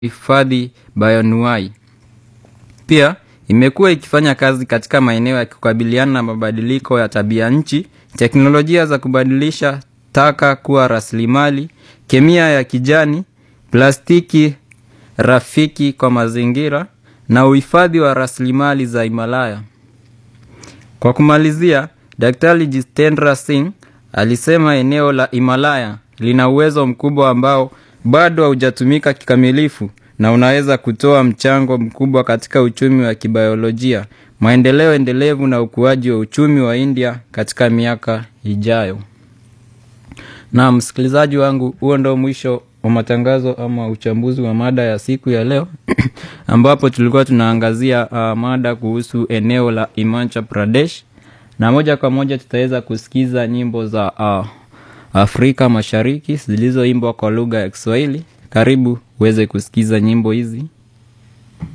hifadhi bayonuai. Pia imekuwa ikifanya kazi katika maeneo ya kukabiliana na mabadiliko ya tabia nchi, teknolojia za kubadilisha taka kuwa rasilimali, kemia ya kijani, plastiki rafiki kwa mazingira na uhifadhi wa rasilimali za Himalaya. Kwa kumalizia, Daktari Jitendra Singh alisema eneo la Himalaya lina uwezo mkubwa ambao bado haujatumika kikamilifu na unaweza kutoa mchango mkubwa katika uchumi wa kibiolojia, maendeleo endelevu na ukuaji wa uchumi wa India katika miaka ijayo. Na msikilizaji wangu, huo ndo mwisho wa matangazo ama uchambuzi wa mada ya siku ya leo ambapo tulikuwa tunaangazia uh, mada kuhusu eneo la Himachal Pradesh, na moja kwa moja tutaweza kusikiza nyimbo za uh, Afrika Mashariki zilizoimbwa kwa lugha ya Kiswahili. Karibu uweze kusikiza nyimbo hizi.